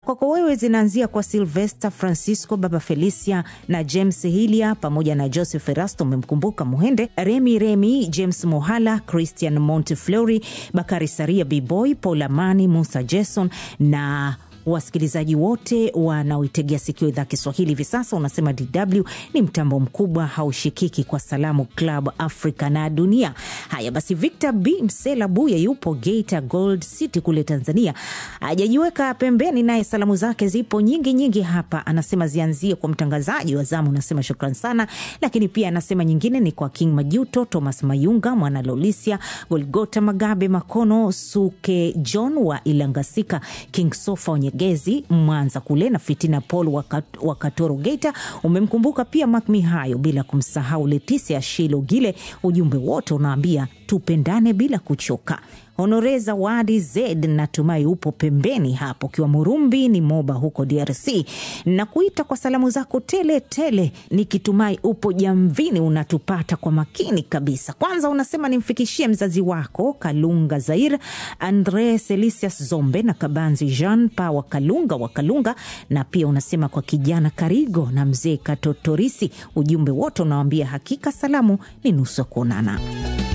kwako wewe zinaanzia kwa Silvester Francisco, baba Felicia na James Hilia pamoja na Joseph Erasto, umemkumbuka Muhende, Remi Remi, James Mohala, Christian Montefleury, Bakari Saria, Bboy, Paul Amani, Musa Jason na wasikilizaji wote wanaoitegea sikio idhaa Kiswahili hivi sasa. Unasema DW ni mtambo mkubwa haushikiki kwa salamu Club Africa na dunia. Haya basi, Victor B Msela Buya yupo Geita Gold City kule Tanzania, hajajiweka pembeni, naye salamu zake zipo nyingi nyingi hapa. Anasema zianzie kwa mtangazaji wa zamu, unasema shukran sana, lakini pia anasema nyingine ni kwa King Majuto, Thomas Mayunga, Mwana Lolisia, Golgota Magabe Makono, Suke John wa Ilangasika, King Sofa Nyegezi Mwanza kule na Fitina Paul wa Katoro Geita. Umemkumbuka pia Mak Mihayo, bila kumsahau Letisia Shilo Gile. Ujumbe wote unaambia tupendane bila kuchoka. Honore Zawadi Zed, natumai upo pembeni hapo ukiwa Murumbi ni Moba huko DRC, na kuita kwa salamu zako tele tele, nikitumai upo jamvini unatupata kwa makini kabisa. Kwanza unasema nimfikishie mzazi wako Kalunga Zair, Andre Selisius Zombe na Kabanzi Jean Pa wa Kalunga wa Kalunga, na pia unasema kwa kijana Karigo na mzee Katotorisi. Ujumbe wote unawambia hakika salamu ni nusu ya kuonana.